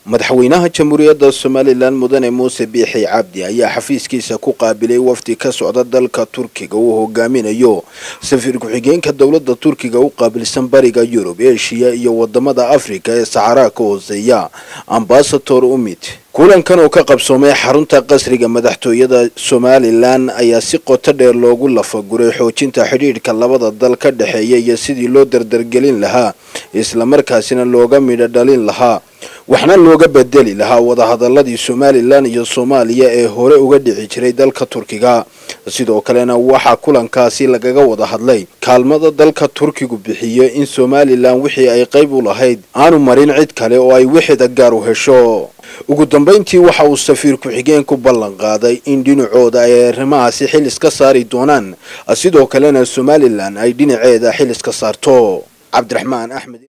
madaxweynaha jamhuuriyadda somalilan mudane muuse biixi cabdi ayaa xafiiskiisa ku qaabilay wafdi ka socda dalka turkiga uu hogaaminayo safiir ku-xigeenka dowladda turkiga u qaabilsan bariga yurub eshiya iyo wadamada afrika ee saxaraa ka hooseeya ambasador umid kulankan oo ka qabsoomay xarunta qasriga madaxtooyada somalilan ayaa si qoto dheer loogu lafaguray xoojinta xidhiidhka labada dal ka dhexeeya iyo sidii loo dardargelin lahaa islamarkaasina looga midho dhalin lahaa waxna looga bedeli lahaa wadahadaladii somalilan iyo soomaaliya ee hore uga dhici jiray dalka turkiga sidoo kalena waxaa kulankaasi lagaga wada hadlay kaalmada dalka turkigu bixiyo in somalilan wixii ay qayb u lahayd aanu marin cid kale oo ay wixida gaar u hesho ugu dambayntii waxa uu safiir ku-xigeen ku ballan qaaday in dhinacooda ay arrimahaasi xil iska saari doonaan sidoo kalena somalilan ay dhinaceeda xil iska saarto cabdiraxmaan axmed